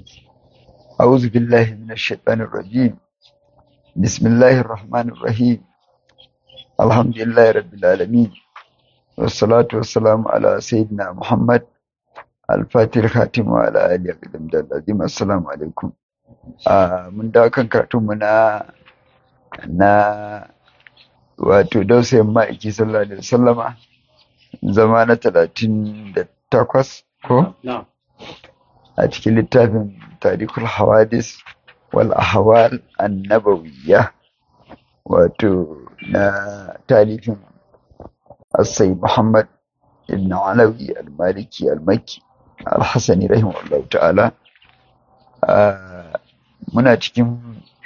أعوذ بالله من الشيطان الرجيم بسم الله الرحمن الرحيم الحمد لله رب العالمين والصلاة والسلام على سيدنا محمد الفاتح الخاتم وعلى آله القدم العظيم السلام عليكم آه من دا كان كراتم na na wato dausayin ma'aiki sallallahu alaihi wasallama zama na talatin da takwas ko a cikin littafin tarikul hawadis wal ahwal annabawiyya wato na talifin asai muhammad ibn alawi al-maliki al-makki al-hasani rahimahullahu ta'ala muna cikin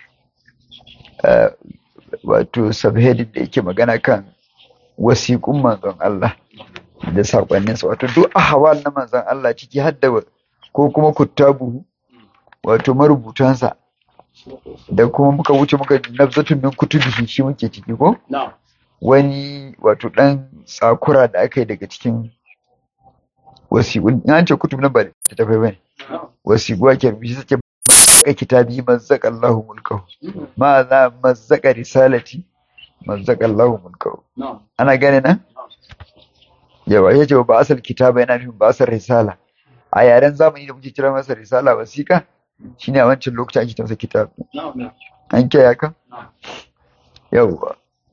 wato subheading da yake magana kan wasiƙun manzon Allah da saƙonninsa wato duk ahwal na manzon Allah ciki har da ko kuma kuttabu wato marubutansa da kuma muka wuce muka nabzatun min kutubihi shi muke ciki ko wani wato dan tsakura da aka yi daga cikin wasiƙun in an ce kutub na ba ta tafai bane wasiƙu ake rubuci suke mazzaka kitabi mazzaka Allahu mulkahu ma za mazzaka risalati mazzaka Allahu mulkahu ana gane nan yawa yace ba asal kitaba yana nufin ba asal risala a yaren zamani da muke kira masa risala wasiƙa shine a wancan lokacin ake tamsa kitab an kiyaye ka yawa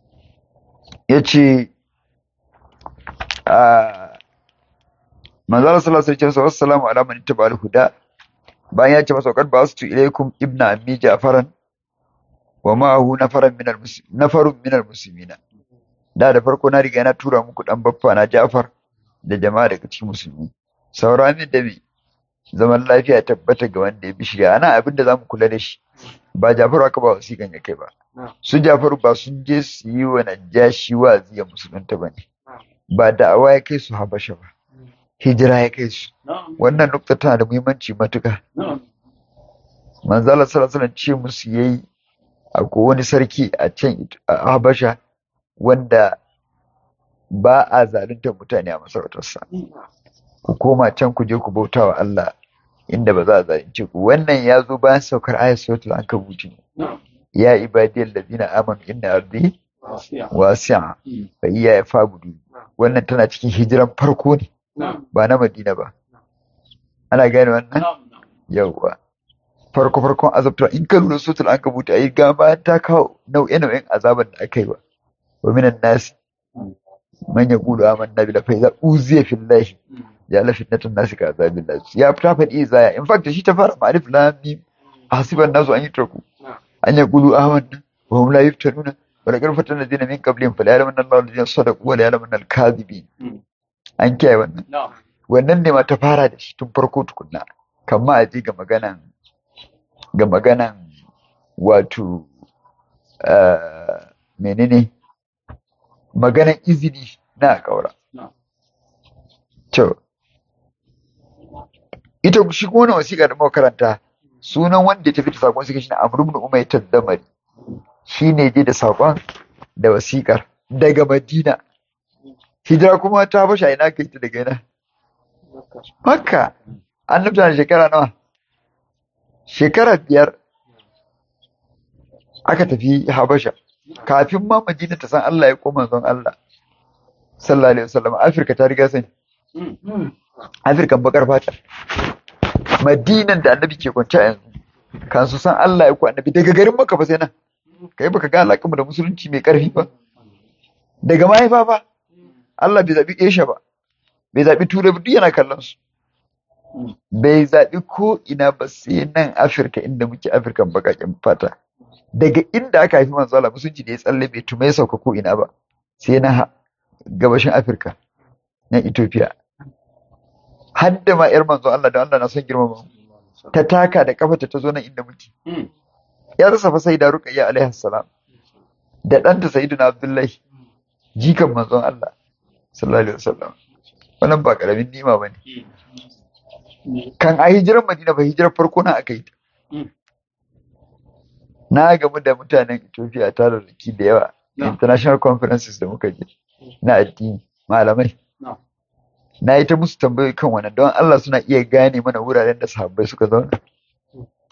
yace a manzala sallallahu alaihi wasallam assalamu ala man ittaba al-huda bayan ya ce masa qad ba'astu ilaykum ibna ammi ja'faran wa ma'ahu nafaran min nafarun min al-muslimina da da farko na riga na tura muku dan baffa na Ja'far da jama'a daga cikin musulmi saura min da me zaman lafiya tabbata ga wanda ya bi shirya ana abin da zamu kula da shi ba Jafaru aka ba wasiƙan ya kai ba su Jafaru ba sun je su yi wa Najashi wa'azi ya musulunta bane ba da'awa ya kai su Habasha ba hijira ya kai su wannan nukta tana da muhimmanci matuka manzala sallallahu alaihi ce musu yayi akwai wani sarki a can a Habasha wanda ba a zalunta mutane a masarautarsa ku koma can ku je ku bauta wa Allah inda ba za a zalunce ku wannan ya zo bayan saukar ayat suratul ankabut ne ya ibadiyal ladina amanu inna ardi wasi'a fa iya ya fabudu wannan tana cikin hijiran farko ne ba na Madina ba ana gane wannan yawwa farko farkon azabta in ka lura suratul ankabut ayi ga bayan ta kawo nau'in nau'in azaban da aka yi ba wa minan nasi man yaqulu amanna billahi fa idza uziya fillahi ja'ala fitnatan nasi ka azabillah ya fita faɗi izaya in fact shi ta fara ma'arif lam mim hasiban nasu an yutraku an yaqulu amanna wa hum la yuftanuna wa laqad fatana alladhina min qablihim fa la ya'lamanna Allahu alladhina sadaqu wa la ya'lamanna al-kadhibin an kiyaye wannan wannan ne ma ta fara da shi tun farko tukunna kamma a je ga maganan ga maganan wato menene maganan izini na kaura to ita shi kuma wannan wasiƙa da muka karanta sunan wanda ya tafi da saƙon suka shine Amr ibn Umayr Tadamari shine je da saƙon da wasiƙar daga Madina hijira kuma ta bashi ina kai ta daga ina Makka an nufta da shekara nawa shekara biyar aka tafi Habasha kafin ma Madina ta san Allah ya koma zon Allah sallallahu alaihi wasallam Afirka ta riga sani Afirkan bakar fata Madinan da annabi ke kwance yanzu kan su san Allah ya ku annabi daga garin Makka fa sai nan kai baka ga alaƙa da musulunci mai ƙarfi ba daga mahaifa ba Allah bai zaɓi Asia ba bai zaɓi Turai ba duk yana kallon su bai zaɓi ko ina ba sai nan Afirka inda muke Afirkan baƙaƙen fata daga inda aka haifi manzo Allah musulunci da ya tsalle bai tume sauka ko ina ba sai na gabashin Afirka na Ethiopia har da ma yar manzo Allah da Allah na son girmama ta taka da kafarta ta zo nan inda muke ya rasa fa sai da Ruqayya alaihi salam da ɗanta Sayyidina Abdullahi jikan manzon Allah sallallahu alaihi wasallam wannan ba karamin nima bane kan a hijirar Madina ba hijirar farko na aka yi ta na gamu da mutanen Ethiopia tararraki da yawa international conferences da muka je na addini malamai na yi ta musu tambayoyi kan wannan don Allah suna iya gane mana wuraren da sahabbai suka zauna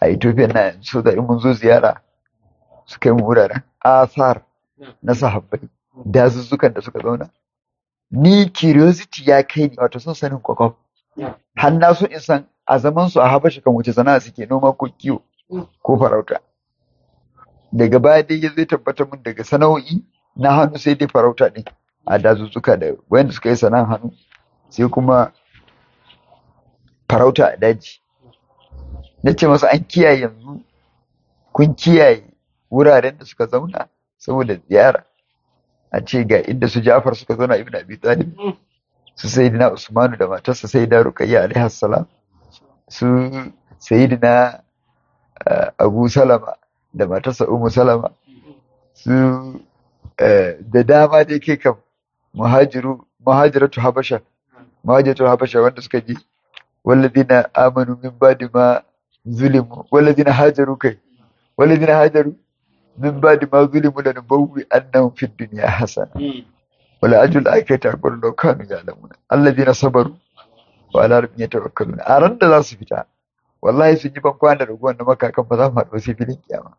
a Ethiopia na so da in mun zo ziyara su kai mu wuraren asar na sahabbai dazuzzukan da suka zauna ni curiosity ya kai ni wato sun sanin kwakwaf har na so in san a zaman su a habasha kan wace sana'a suke noma ko kiwo ko farauta daga baya dai ya zai tabbatar mun daga sana'o'i na hannu sai dai farauta ne a dazuzzuka da wanda suka yi sana'ar hannu sai kuma farauta a daji na ce masa an kiyaye yanzu kun kiyaye wuraren da suka zauna saboda ziyara a ce ga inda su Ja'far suka zauna Ibn Abi Talib su Sayyidina Usmanu da matarsa Sayyida Ruqayya alaihi salam su Sayyidina Abu Salama da matarsa Ummu Salama su da dama dai kai kam muhajiru muhajiratu Habasha muhajiratu Habasha wanda suka je walladina amanu min ba'di ma zulimu walladina hajaru kai walladina hajaru من بعد ما ظلموا لنبوي أنهم في الدنيا حسنة ولا أجل الآخرة أكبر لو كانوا يعلمون الذين صبروا وعلى ربهم يتوكلون أرند لا سفتا والله sun yi ban kwana da ruwan da makakan ba za mu haɗu sai filin kiyama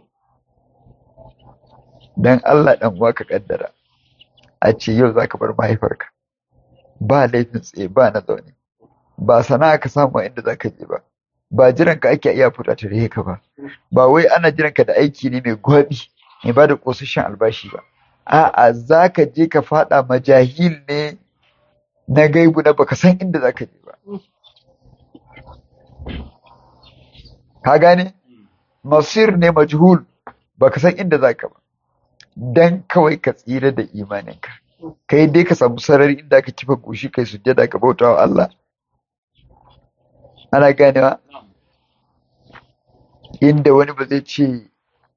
dan Allah dan uwa ka kaddara a ce yau zaka bar mahaifarka ba laifin tsaye ba na zaune ba sana'a ka samu inda zaka je ba ba jiran ka ake iya fita tare ka ba ba wai ana jiran ka da aiki ne mai gwabi mai ba da ƙosashen albashi ba a'a za ka je ka faɗa majahil ne na gaibu na baka san inda za ka je ba ka gane masir ne majhul baka san inda za ka ba dan kawai ka tsira da imaninka kai dai ka samu sarari inda ka kifa goshi kai sujjada ka bauta wa Allah ana ganewa inda wani ba zai ce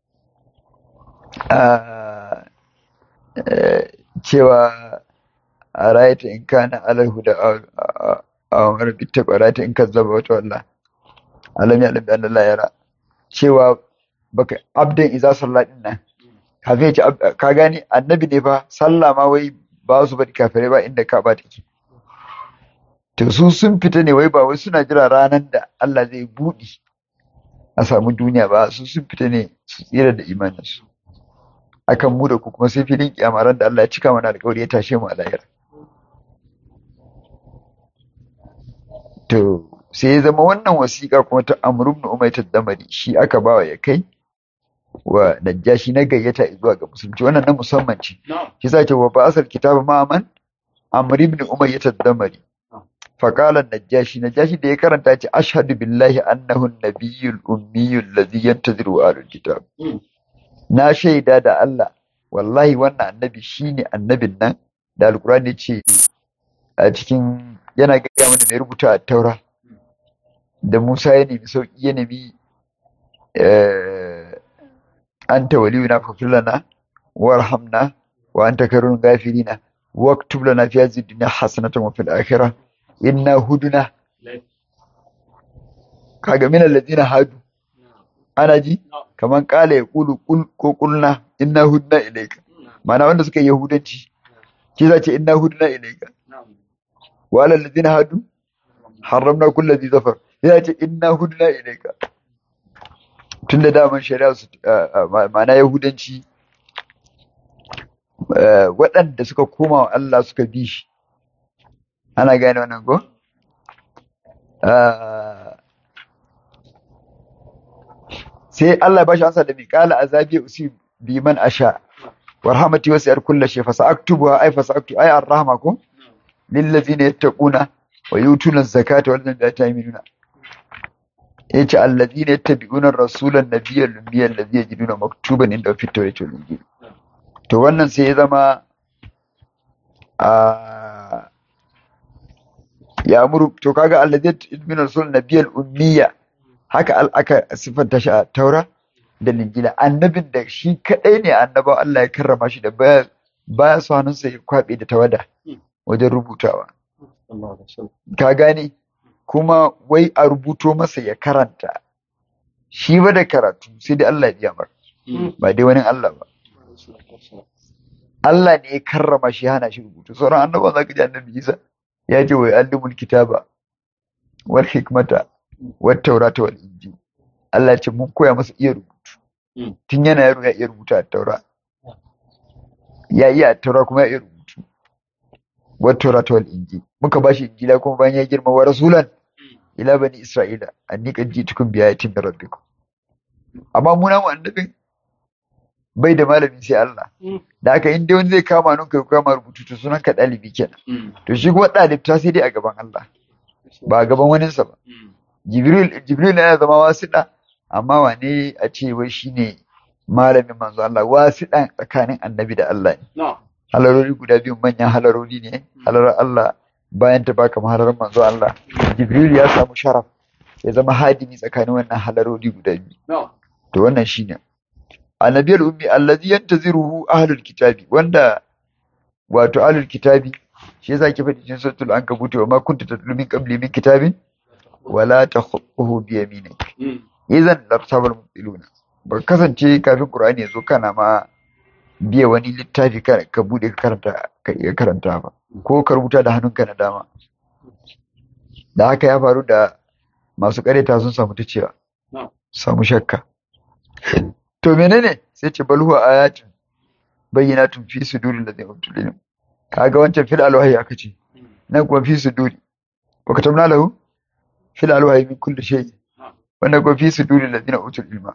cewa a rayata in kana alal huda a wani bitta a rayata in kazzaba wata walla alam ya alam bi Allah yara cewa baka abdan iza sallah din nan kafin ya ce ka gani annabi ne fa sallah ma wai ba su bari kafirai ba inda ka ba take to su sun fita ne wai ba wai suna jira ranar da Allah zai buɗi a samu duniya ba su sun fita ne su tsira da imaninsu akan mu da ku kuma sai filin kiyama ran da Allah ya cika mana alƙawari ya tashe mu a lahira to sai ya zama wannan wasiƙa kuma ta Amr ibn Umayr damari shi aka bawa ya kai wa Najashi na gayyata zuwa ga musulunci wannan na musamman ce shi sa ce wa ba asal kitaba ma'aman Amr ibn Umayr damari فقال النجاشي نجاشي da ya karanta ce ashhadu billahi annahu an-nabiyyul ummiyyul ladhi yantaziru ahlul kitab na shaida da Allah wallahi wannan annabi shine annabin nan da alqur'ani ce a cikin yana ga mana mai rubuta a taura da Musa ya nemi sauki ya nemi anta waliyuna faghfir lana warhamna wa anta khairul ghafirina واكتب لنا في هذه الدنيا حسنة وفي الآخرة inna huduna kaga min alladhina hadu ana ji kaman kala ya kulu kul ko kulna inna hudna ilayka mana wanda suka yi yahudanci shi za ce inna hudna ilayka wa ala alladhina hadu haramna kulli dhi zafar ya ce inna hudna ilayka tunda daman shari'a su mana yahudanci waɗanda suka koma wa Allah suka bi shi ana gane wannan ko sai Allah ba shi ansa da miƙala azabi usi bi man asha warhamati wasi'at kulli shay fa sa'aktubuha ay fa sa'aktu ay ar-rahma ko lil ladzina yattaquna wa yutuna az-zakata wal ladina yu'minuna yace alladhina yattabi'una ar-rasula an-nabiyya al-ummiyya alladhi yajiduna maktuban inda fi tawrati wal injil to wannan sai ya zama a ya muru to kaga alladhi min rasul nabiyal ummiya haka aka sifanta shi a taura da linjila annabin da shi kadai ne annaba Allah ya karrama shi da baya baya so hannunsa ya kwabe da tawada wajen rubutawa ka gane kuma wai a rubuto masa ya karanta shi ba da karatu sai dai Allah ya biya mar ba dai wani Allah ba Allah ne ya karrama shi hana shi rubutu sauran annabawan zaka ji annabi Isa ya ce wa yu'allimul kitaba wal hikmata wat taurata wal injil Allah ce mun koya masa iya rubutu tun yana yaro ya iya rubuta a taura ya iya a taura kuma ya iya rubutu wa taura ta wal inji muka bashi injila kuma bayan ya girma wa rasulan ila bani isra'ila anni qad ji'tukum bi ayatin min rabbikum amma mu namu annabin bai da malami sai Allah da haka in dai wani zai kama nun kai kama rubutu to sunan ka dalibi kenan to shi kuma dalibta sai dai a gaban Allah ba a gaban waninsa ba Jibril Jibril yana zama wasiɗa amma wane a ce wai shine malamin manzo Allah wasiɗan tsakanin annabi da Allah ne halarori guda biyu manyan halarori ne halarar Allah bayan ta baka halarar manzo Allah Jibril ya samu sharaf ya zama hadimi tsakanin wannan halarori guda biyu to wannan shine annabi al-ummi allazi yantaziruhu ahlul kitabi wanda wato ahlul kitabi shi yasa ke faɗi cikin suratul ankabut wa ma kunta tatlu min qabli min kitabin wala takhutuhu bi yaminik idan lartabal mubtiluna ba kasance kafin qur'ani yazo kana ma biya wani littafi ka bude ka karanta ka iya karanta ba ko ka rubuta da hannunka na dama da haka ya faru da masu kareta sun samu ta cewa samu shakka to menene sai ce bal huwa ayatin bayyinatun fi suduril ladina utul ilm kaga wancan fil alwahi aka ce nan kuma fi suduri wa katabna lahu fil alwahi min kulli shay wannan kuma fi suduril ladina utul ilma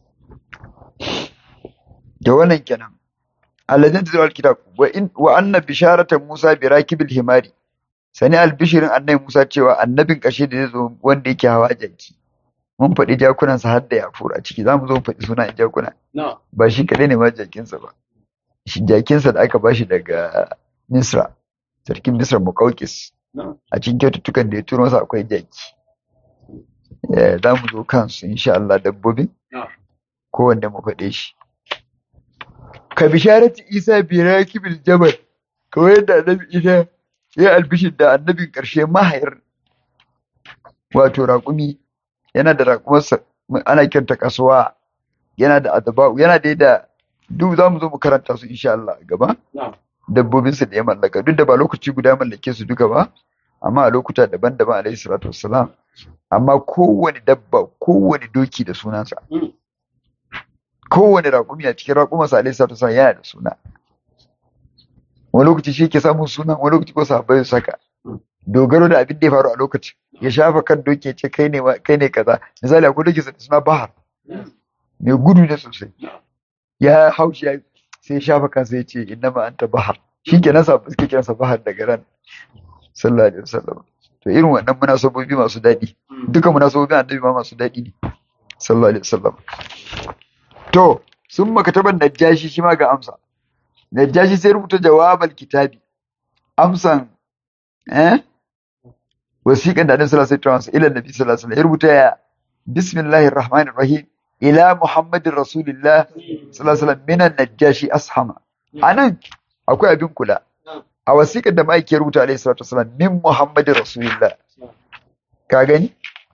da wannan kenan alladin tazawal alkitab wa in wa anna bisharata musa bi rakibil himari sani albishirin annabi musa cewa annabin kashe da zai zo wanda yake hawa jaki mun faɗi jakunansa har da yafur a ciki za mu zo mu faɗi sunan jakuna ba shi kaɗai ne ma jakinsa ba shi jakinsa da aka bashi daga misra sarkin misra mukaukis a cikin kyaututtukan da ya turo masa akwai jaki za mu zo kansu insha Allah dabbobin kowanne mu faɗe shi ka bisharati isa bi rakibil jabal kawai yadda annabi isa ya albishin da annabin ƙarshe mahayar wato raƙumi yana da raƙumarsa ana kiranta kasuwa yana da adaba'u yana da da duk za mu zo mu karanta su insha Allah a gaba dabbobinsa da ya mallaka duk da ba lokaci guda mallake su duka ba amma a lokuta daban-daban alaihi salatu wassalam amma kowane dabba kowane doki da sunansa kowane raƙumi a cikin raƙumarsa alaihi salatu wassalam yana da suna wani lokaci shi ke samun suna wani lokaci ko sahabbai su saka dogaro da abin da ya faru a lokacin ya shafa kan doki ya ce kai ne kai ne kaza misali akwai doki da suna bahar mai gudu ne sosai ya haushi ya sai ya shafa kansa ya ce inna ma anta bahar shi ke nasa suke kiransa bahar daga ran sallallahu alaihi wasallam to irin wannan munasabobi masu daɗi duka munasabobin annabi ma masu daɗi ne sallallahu alaihi wasallam to sun makataban najashi shi ma ga amsa najashi sai rubuta jawabal kitabi amsan eh wasiƙan da annabi sallallahu alaihi wasallam ila nabi sallallahu alaihi wasallam ya rubuta ya bismillahir rahmanir rahim ila muhammadin rasulillah sallallahu alaihi wasallam minan najashi ashama anan akwai abin kula a wasiƙar da ma'aiki ya rubuta alaihi salatu wasallam min muhammadin rasulillah ka gani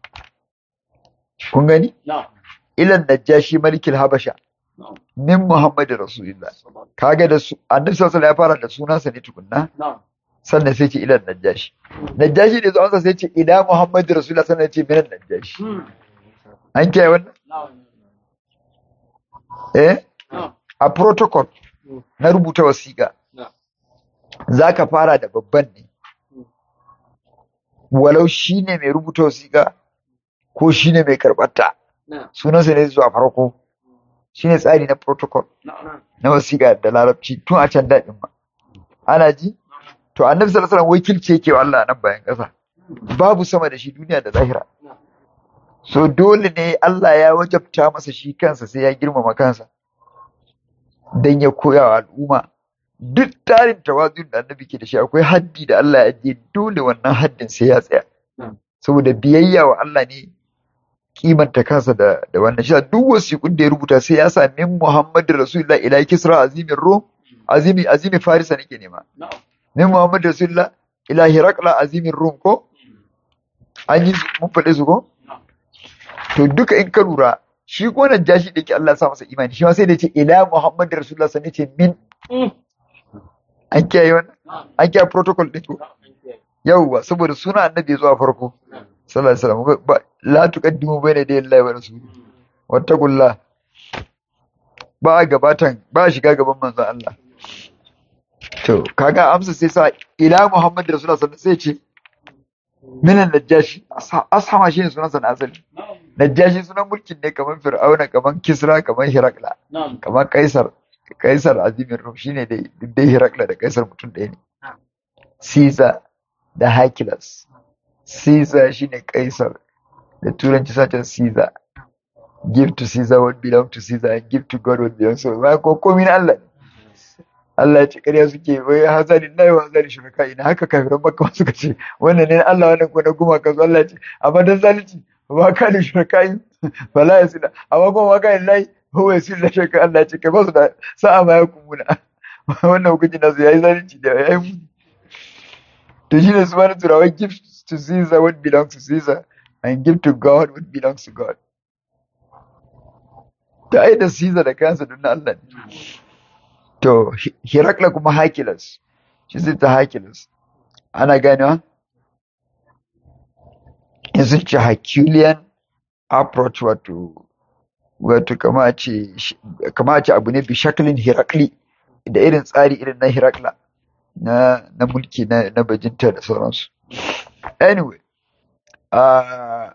kun gani ilan najashi malikil habasha min muhammadin rasulillah kaga da su annabi sallallahu alaihi ya fara da sunansa ne tukunna sannan sai ce ilan najashi najashi ne zuwa sai ce ila muhammadin rasulillah sannan ya ce minan najashi an kiyaye wannan eh a protocol na rubuta wasiƙa za ka fara da babban ne walau shi ne mai rubuta wasiƙa ko shi ne mai karɓarta sunansa ne zuwa farko shi ne tsari na protocol na wasiƙa da larabci tun a can daɗin ma ana ji to annabi sallallahu alaihi wakilci yake wa Allah nan bayan ƙasa babu sama da shi duniya da zahira so dole ne Allah ya wajabta masa shi kansa sai ya girmama kansa dan ya koya wa al'umma duk tarin tawazun da annabi ke da shi akwai haddi da Allah ya ajiye dole wannan haddin sai ya tsaya saboda biyayya wa Allah ne kimanta kansa da da wannan shi duk wasiƙun da ya rubuta sai ya sa min Muhammadu Rasulullah ila Kisra azimin Rum azimi azimi Farisa nake nema min Muhammadu Rasulullah ila Hirakla azimin Rum ko an yi mun faɗe su ko to duka in ka lura shi ko nan jashi da yake Allah ya sa masa imani shi ma sai da ce ila Muhammadu Rasulullah sai ce min an kiyaye wannan an kiyaye protocol din ko yawwa saboda suna annabi ya zuwa farko sallallahu alaihi wasallam la tuqaddimu bayna yaday Allah wa rasuli wattaqullah ba a gabatan ba a shiga gaban manzon Allah to kaga amsa sai sa ila Muhammad Rasulullah sallallahu alaihi wasallam sai ce minan najashi ashama shi ne sunan sa na asali najashi sunan mulkin ne kamar fir'auna kamar kisra kamar hirakla kamar kaisar kaisar azimin rum shine dai duk dai hirakla da kaisar mutum ɗaya ne caesar da hercules caesar shine kaisar da turanci sace caesar give to caesar what belong to caesar and give to god what belongs to god ba ko komai na Allah ne Allah ya ce ƙarya suke wai hazari na yawa hazari shirka ina haka kafiran makka suka ce wannan ne Allah wannan ko na gumaka su Allah ya ce amma dan zalunci ba ka da shirka yi fala ya sila amma kuma ma kai lai huwa yasil da shirka Allah ya ce kai ba su da sa'a ma ya kumuna wannan hukunci nasu yayi zalunci da yayi mu to shine su bani turawa give to Caesar what belongs to Caesar and give to God what belongs to God ta ai da Caesar da kansa don Allah ne To, Hirakla kuma Hakilas, shi zai ta Hakilas. Ana ganewa? In sun ce Herculean approach wato, wato kama ce, kama ce abu ne bi shaklin Hirakli, da irin tsari irin na Hirakla, na, na mulki na, na bajinta da sauransu. Anyway, uh,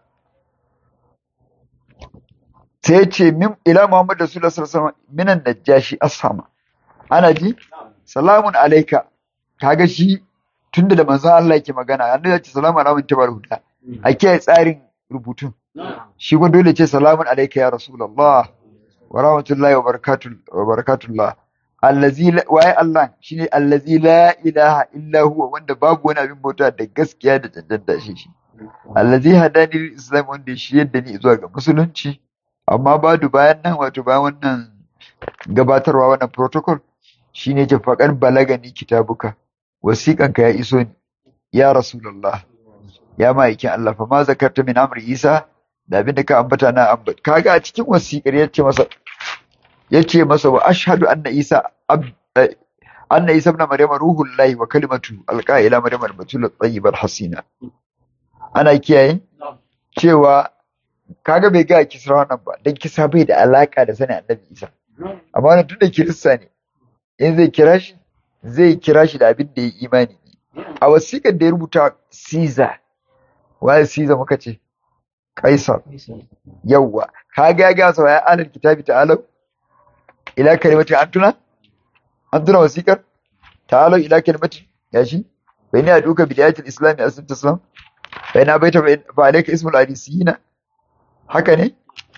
sai ce min ila Muhammad Rasulullah sallallahu alaihi wasallam minan najashi asama. ana ji salamun alaika kaga shi tunda da manzon Allah yake magana annabi ya ce salamun alaikum tabar huda a kiyaye tsarin rubutun shi kuma dole ce salamun alaika ya rasulullah wa rahmatullahi wa barakatuh wa barakatullah allazi waye Allah shine allazi la ilaha illa huwa wanda babu wani abin bauta da gaskiya da cancanta shi shi allazi hadani lil islam wanda shi yadda ni zuwa ga musulunci amma badu bayan nan wato bayan wannan gabatarwa wannan protocol shine ce faƙar balagani kitabuka wasiƙanka ya iso ni ya rasulullah ya ma'aikin Allah fa ma zakarta min amri Isa da abin da ka ambata na ambat kaga a cikin wasiƙar yace masa yace masa wa ashhadu anna Isa anna Isa ibn Maryam ruhullahi wa kalimatu alqa ila Maryam al-batul at-tayyib al-hasina ana kiyaye cewa kaga bai ga kisra wannan ba dan kisa bai da alaka da sanin annabi Isa amma wannan tunda kirista ne in zai kira shi zai kira shi da abin da ya imani ne a wasiƙar da ya rubuta Caesar waye Caesar muka ce Kaisar yawwa kaga ya gasa wa ya alal kitabi ta'alau ila kalimati an tuna an tuna wasiƙar ta'alau ila kalimati ya shi bai ne a duka bidayatul islami asin taslam bai na baita ba alaika ismul hadisiyina haka ne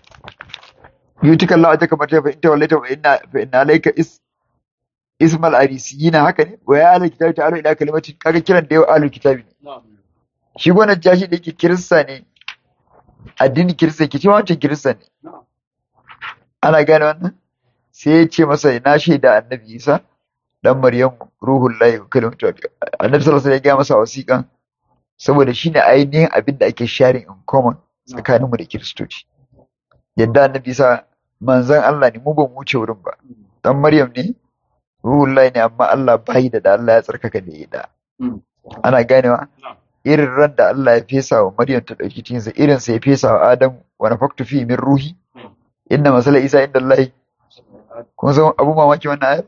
yutika Allah ajaka mata fa inta wallaita fa inna fa inna alayka is ismal arisiyina haka ne wa ya ahlul kitabi ta'alu ila kalimatin kaga kiran da yau ahlul kitabi ne shi gwanan jashi da yake kirista ne addinin kirista ke cewa wancan kirista ne ana gane wannan sai ya ce masa na shaida annabi isa dan maryam ruhul lahi wa kalimatu annabi sallallahu alaihi wasallam ya ga masa wasiƙan saboda shine ainihin abin da ake sharing in common tsakaninmu da kiristoci yadda annabi isa manzon Allah ne mu ba mu wuce wurin ba dan maryam ne ruhullahi ne amma Allah bai da da Allah ya tsarkaka da ya da ana ganewa irin ran da Allah ya fesa wa Maryam ta dauki cikinsa irin sa ya fesa wa Adam wa nafaktu fi min ruhi inna masala Isa inda Allah kun san abu mamaki wannan ayar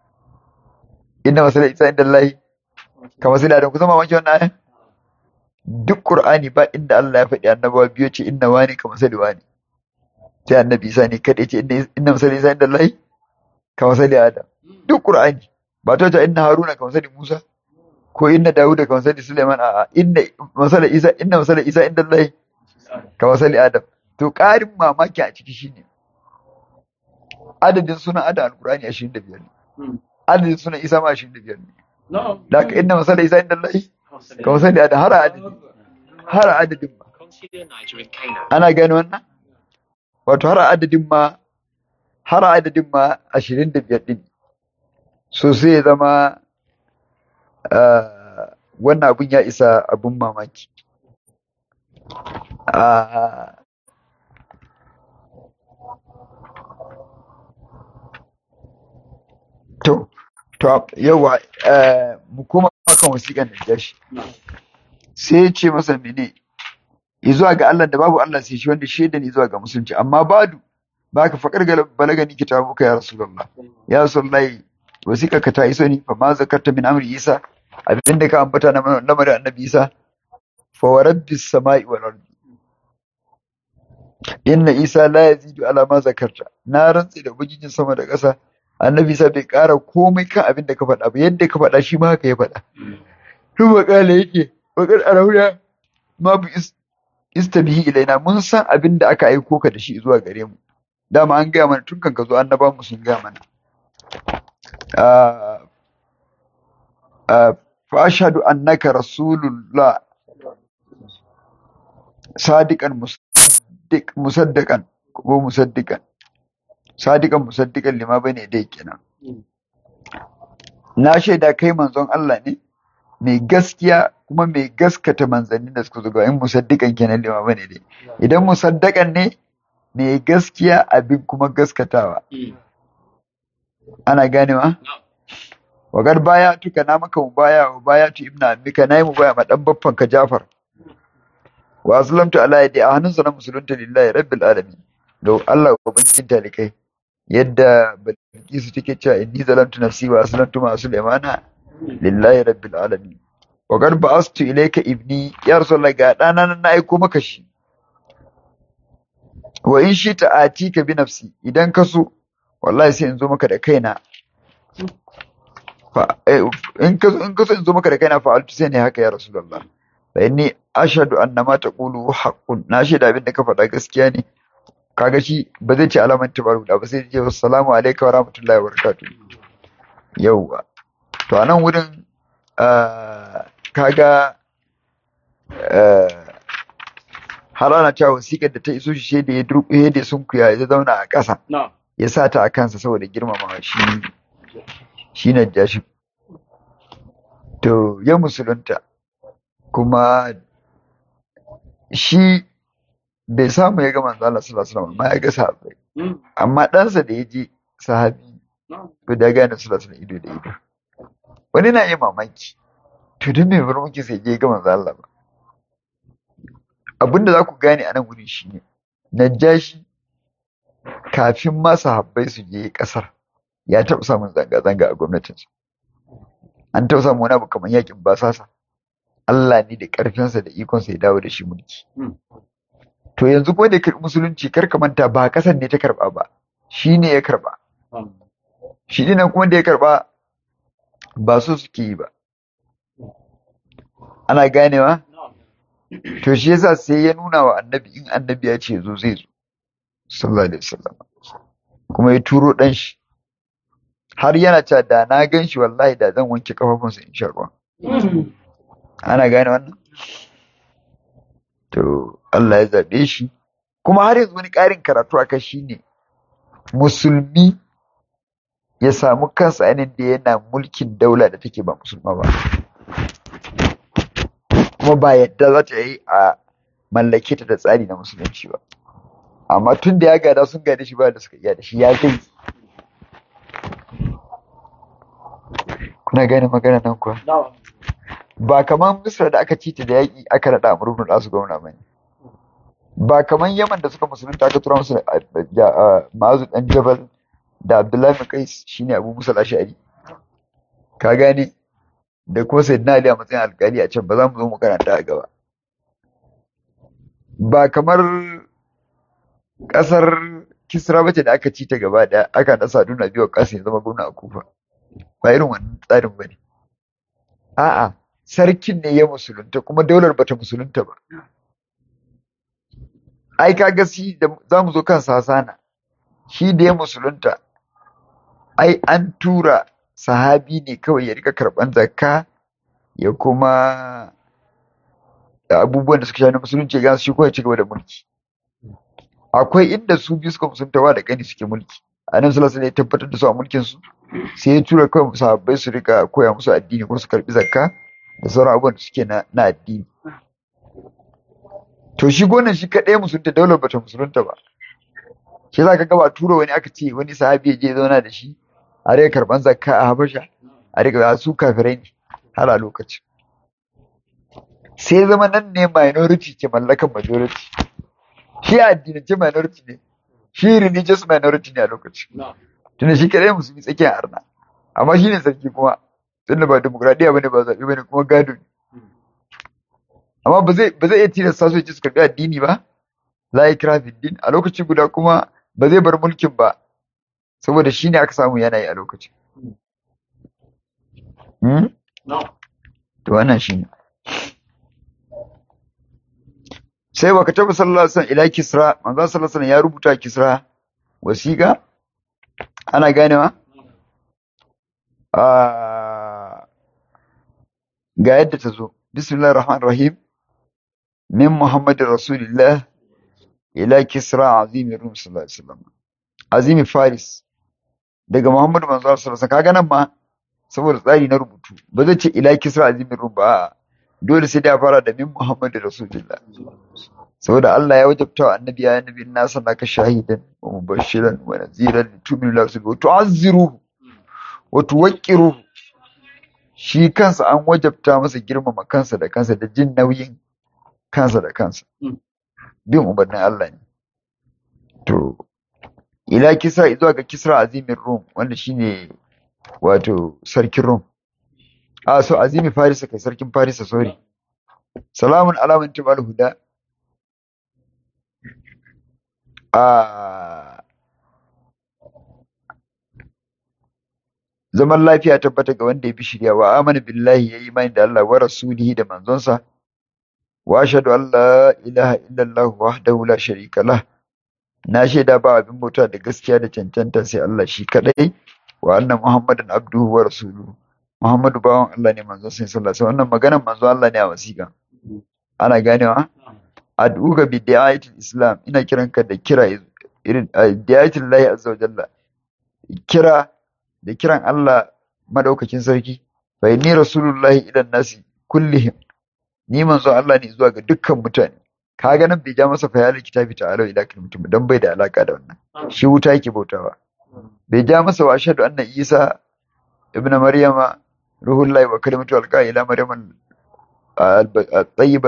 inna masala Isa inda Allah ka masala Adam kun san mamaki wannan ayar duk Qur'ani ba inda Allah ya faɗi annabawa biyu ce inna wani ka masali wani sai annabi Isa ne kada ce inna masala Isa inda Allah ka masali Adam duk Qur'ani ba ta ta inna Haruna ka masali Musa ko inna Dawuda ka masali Sulaiman a'a inna masala Isa inna masala Isa inda Allah ka masali Adam to ƙarin mamaki a ciki shine adadin sunan Adam al-Qur'ani 25 ne adadin sunan Isa ma 25 ne da ka inna masala Isa inda Allah ka masali Adam har adadin har adadin ma ana gani wannan wato har adadin ma har adadin ma 25 din so sai ya zama wannan abun ya isa abun mamaki to to yawa mu kuma kan wasiƙan da jashi sai ya ce masa mene zuwa ga Allah da babu Allah sai shi wanda shaida ne zuwa ga musulunci amma badu baka faƙar balagani kitabuka ya rasulullah ya rasulullahi wasiƙa ka ta iso ni fa ma zakarta min amri isa abinda ka ambata na lamarin annabi isa fa wa rabbis sama'i wal ardi inna isa la yazidu ala ma zakarta na rantsi da bugijin sama da ƙasa annabi isa bai ƙara komai kan abin da ka faɗa ba yadda ka faɗa shi ma haka ya faɗa tun makala yake bakar arauna ma bu istabihi ilaina mun san abin da aka aiko ka da shi zuwa gare mu dama an gaya mana tun kan ka zo annaba mu sun gaya mana fa ashhadu annaka rasulullah sadiqan musaddiq musaddaqan ko musaddiqan sadiqan musaddiqan lima bane dai kenan na shaida kai manzon Allah ne mai gaskiya kuma mai gaskata manzannin da suka zo in musaddiqan kenan lima bane dai idan musaddaqan ne mai gaskiya abin kuma gaskatawa ana ganewa wagar baya tuka na maka mu baya wa baya tu ibna mika nayi mu baya ma dan baffan ka Jafar wa aslamtu ala yadi a hannunsa na musulunta lillahi rabbil alamin da Allah ubangijin talikai yadda Bilkisu take cewa inni zalamtu nafsi wa aslamtu ma Sulaimana lillahi rabbil alamin wa qad ba'astu ilayka ibni ya rasulullah ga dana nan na aiko maka shi wa in shi ta'atika bi nafsi idan ka so wallahi sai in zo maka da kaina fa in ka in ka so in zo maka da kaina fa altu sai ne haka ya rasulullah fa inni ashhadu anna ma taqulu haqqun na shaida abin da ka faɗa gaskiya ne kaga shi ba zai ce alaman tabaru da ba sai ce assalamu alaikum wa rahmatullahi wa barakatuh yauwa to a nan wurin kaga har ana cewa wasiƙar da ta iso shi sai da ya durƙuye da sun kuya ya zauna a ƙasa ya sa ta a kansa saboda girmama shi shi na jashi to ya musulunta kuma shi bai samu ya ga manzo Allah sallallahu alaihi wasallam amma ya ga sahabbai amma ɗansa da ya je sahabi to da gane sallallahu alaihi ido da ido wani na yi mamaki to don me bar muke sai je ga manzo Allah ba abinda za ku gane a nan wurin shine najashi kafin ma sahabbai su je kasar ya taɓa samun zanga-zanga a gwamnatinsa an taɓa samun wani abu kamar yakin basasa Allah ne da ƙarfinsa da ikonsa ya dawo da shi mulki to yanzu ko da ya karɓi musulunci kar ka manta ba ƙasar ne ta karɓa ba shi ne ya karɓa shi dinan kuma da ya karɓa ba so suke yi ba ana ganewa to shi yasa sai ya nuna wa annabi in annabi ya ce zo zai zo sallallahu alaihi wasallam kuma ya turo dan shi har yana cewa da na gan shi wallahi da zan wanke kafafunsa in sha ruwa ana gane wannan to Allah ya zaɓe shi kuma har yanzu wani ƙarin karatu a kai shine musulmi ya samu kansa yanin da yana mulkin daula da take ba musulma ba kuma ba yadda za ta yi a mallake ta da tsari na musulunci ba amma tun da ya gada sun gada shi ba da suka iya da shi ya kai kuna gane magana nan kuwa ba kamar misra da aka cita da yaƙi aka naɗa amurkun da su gwamna ba ne ba kamar yaman da suka musulunta aka tura musu ma'azu ɗan jabal da abdullahi makais shine abu musa ashari ka gane da kuma sayyidina ali a matsayin alƙali a can ba za mu zo mu karanta a gaba ba kamar ƙasar kisra bace da aka ci ta gaba ɗaya aka nasa duna biyu ƙasa ya zama gwamna a kufa ba irin wannan tsarin ba ne a'a sarkin ne ya musulunta kuma daular bata musulunta ba ai kaga shi da za mu zo kan sasana shi da ya musulunta ai an tura sahabi ne kawai ya rika karban zakka ya kuma abubuwan da suka sha na musulunci ya shi kawai ci gaba da mulki akwai inda su biyu suka musulunta da gani suke mulki a nan sallallahu ya tabbatar da su a mulkin su sai ya tura kawai sahabbai su rika koya musu addini kuma su karbi zakka da sauran abubuwan da suke na addini to shi gonan shi kaɗai musulunta daular bata musulunta ba shi za ka gaba tura wani aka ce wani sahabi ya je zauna da shi a rika karban zakka a habasha a rika su kafirai ne har a lokacin sai zama nan ne minority ke mallakan majority shi a addinance minority ne shi religious minority ne a lokacin tunda shi kadai musulmi tsakiyar arna amma shi ne sarki kuma tunda ba demokradiyya bane ba zaɓe bane kuma gado ne amma ba zai ba zai iya tilasta su ya ce su karɓi addini ba la ikra fi din a lokaci guda kuma ba zai bar mulkin ba saboda shi ne aka samu yanayi a lokacin hmm? to wannan shi ne sai wa katabu sallallahu alaihi wasallam ila kisra manzo sallallahu alaihi wasallam ya rubuta kisra wasiqa ana ganewa Ah, ga yadda ta zo bismillahir rahmanir rahim min muhammadin rasulillah ila kisra azimi rum sallallahu alaihi wasallam azimi faris daga muhammadu manzo sallallahu alaihi wasallam kaga nan ma saboda tsari na rubutu ba zai ce ila kisra azimi rum ba a'a. dole sai da fara da min muhammadin rasulillah saboda Allah ya wajabta wa annabi ya annabi na sanaka shahidan wa mubashiran wa naziran litu'minu billahi wa rasulihi wa tu'azziruhu wa tuwaqqiruhu shi kansa an wajabta masa girmama kansa da kansa da jin nauyin kansa da kansa bin umarnin Allah ne to ila kisra zuwa ga kisra azimin rum wanda shine wato sarkin rum a so azimi farisa kai sarkin farisa sorry salamun alamun tibal huda a zaman lafiya tabbata ga wanda ya bi shirya wa amana billahi ya yi imani da Allah wa rasulihi da manzonsa wa ashhadu an la ilaha illallah wahdahu la sharika lah na shaida ba abin bauta da gaskiya da cancanta sai Allah shi kadai wa anna muhammadan abduhu wa rasuluhu muhammadu bawan Allah ne manzon sai sallallahu alaihi wannan maganar manzon Allah ne a wasiƙa ana ganewa ad'uka bi da'ayatil islam ina kiranka da kira irin da'ayatil lahi azza wa jalla kira da kiran Allah madaukakin sarki fa inni rasulullahi ilan nasi kullihim ni manzon Allah ne zuwa ga dukkan mutane kaga nan bai ja masa fayalin kitabi ta'ala ila mutum dan bai da alaka da wannan shi wuta yake bautawa bai ja masa wa ashhadu anna isa ibnu maryama ruhullahi wa kalimatu alqa ila maryam al-tayyib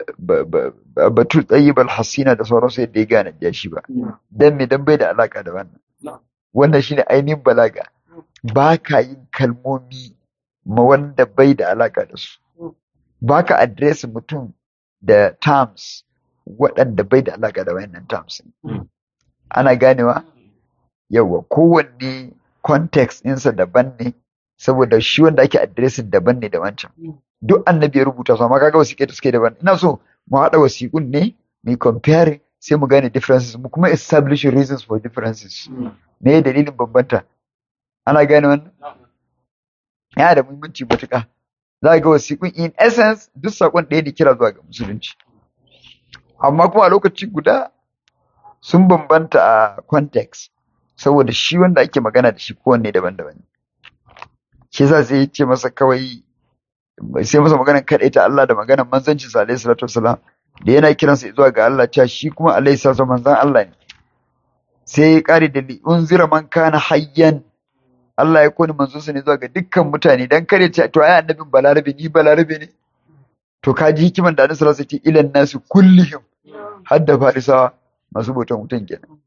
batul tayyib al-hasina da sauransu yadda ya gane ja shi ba dan me dan bai da alaka da wannan wannan shine ainihin balaga ba ka yin kalmomi ma wanda bai da alaka da su ba ka adresin mutum da terms waɗanda bai da alaka da wayannan terms ana ganewa yawa kowanne context ɗinsa daban ne saboda shi wanda ake adresin daban ne da wancan duk annabi ya rubuta su amma kaga wasiƙe da suke daban ina so mu haɗa wasiƙun ne mu compare sai mu gane differences mu kuma establish reasons for differences me dalilin bambanta ana gane wannan yana da muhimmanci matuƙa za ga wasiƙun in essence duk saƙon ɗaya ne kira zuwa ga musulunci amma kuma a lokaci guda sun bambanta a context saboda shi wanda ake magana da shi kowanne daban-daban shi yasa sai ya ce masa kawai sai masa maganar kaɗai ta Allah da maganar manzancin sa alaihi salatu wasalam da yana kiransa zuwa ga Allah cewa shi kuma alaihi salatu manzan Allah ne sai ya ƙare da li unzira man kana hayyan Allah ya koni manzonsa ne zuwa ga dukkan mutane dan kare ce to ai annabin balarabe ni balarabe ne to ka ji hikiman da Annabi sallallahu alaihi wasallam ilan nasu kullihim har da farisawa masu bautan wutan kenan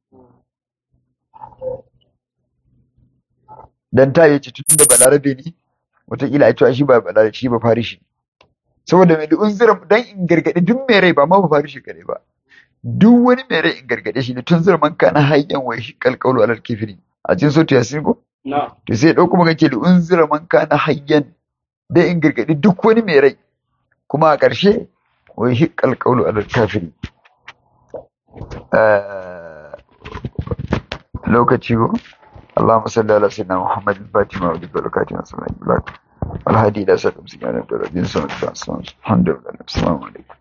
dan ta yace tun da balarabe ne wataƙila a cewa shi ba balarabe shi ba farishi saboda mai unzira dan in gargadi duk mai rai ba ma ba farishi kare ba duk wani mai rai in gargade shi ne tun zira man kana hayyan wa shi kalkaulu alal kifiri a cikin sautu yasin ko to sai ɗauko maka ke da unzira man kana hayyan da in gargaɗi duk wani mai rai kuma a ƙarshe wai shi kalkaulu alal kafiri lokaci ko اللهم صل على سيدنا محمد الفاتح وعلى اله وبركاته والهادي الى صراط المستقيم الحمد لله السلام عليكم